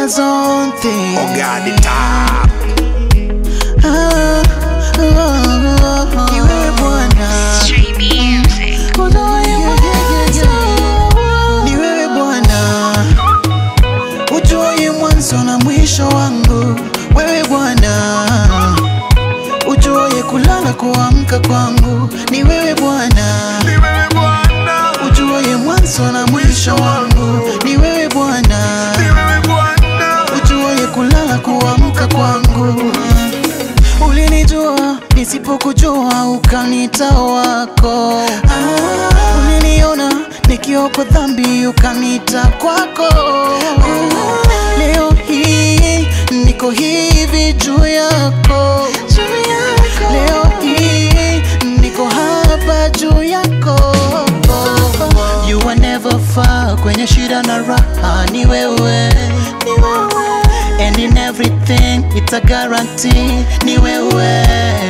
God's own thing. Oh God, the top. Ah, ah, ah, ni wewe Bwana. Street music. Utoe mwanzo. Ni wewe Bwana, utoe mwanzo na mwisho wangu. Wewe Bwana, utoe kulala kuamka kwangu. Ni wewe Bwana, Ni wewe Bwana. utoe mwanzo na mwisho wangu. Ni wewe Bwana, Ni wewe Bwana. utoe kulala kuamka kwangu. Ulinijua nisipokujua, ukanita wako. Uliniona nikiwa kwa dhambi, ukanita kwako. Leo hii niko hivi juu yako, leo hii niko hapa juu yako. You are never far, kwenye shida na raha ni wewe, ni wewe. And in everything it's a guarantee ni wewe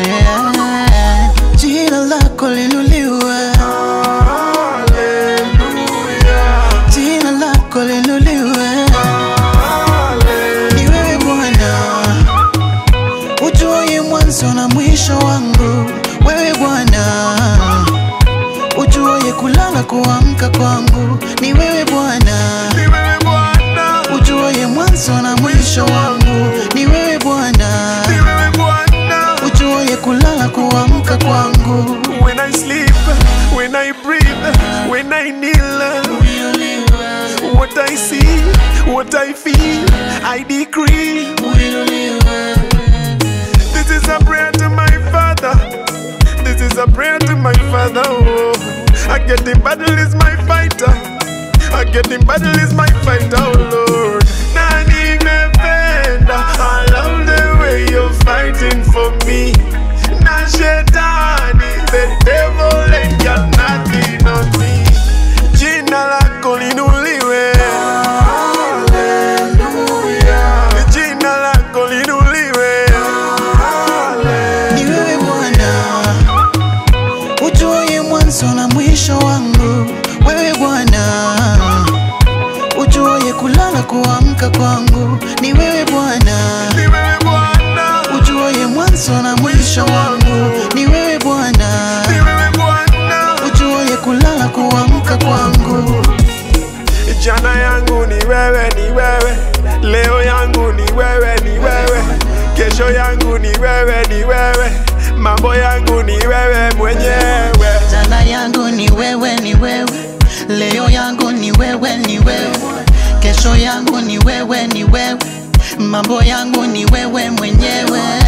Jina lako linuliwe Jina lako linuliwe Ni wewe Bwana Ujue mwanzo na mwisho wangu Wewe Bwana Ujue kulala kuamka kwangu Ni wewe Bwana Ni wewe Bwana. Ujue mwanzo na mwisho wangu Ni wewe Bwana Ni wewe Bwana. Ujue kulala kuamka kwangu When I sleep, when I breathe, when I kneel, what I see, what I feel, I decree. This is a prayer to my Father. This is a prayer to my Father. Oh, I get in battle is my fighter. I get in battle is my fighter, oh Lord. Nani mependa. I love the way you're fighting for me. Na shetani, the devil ain't got nothing on me. Jina lako linuliwe. Jina lako linuliwe. Ni wewe Bwana Ujue mwanzo na mwisho wangu Wewe Bwana Ujue kulala kuamka kwangu Ni wewe Bwana Ni wewe Bwana. Ujue mwanzo na mwisho wangu Ni wewe Bwana Ni wewe Bwana. Ujue kulala kuamka kwangu Jana yangu ni wewe, ni wewe. Leo yangu ni wewe, ni wewe. Kesho yangu ni wewe, ni wewe. Mambo yangu ni wewe mwenyewe. Jana yangu ni wewe, ni wewe. Leo yangu ni wewe, ni wewe. Kesho yangu ni wewe, ni wewe. Mambo yangu ni wewe mwenyewe.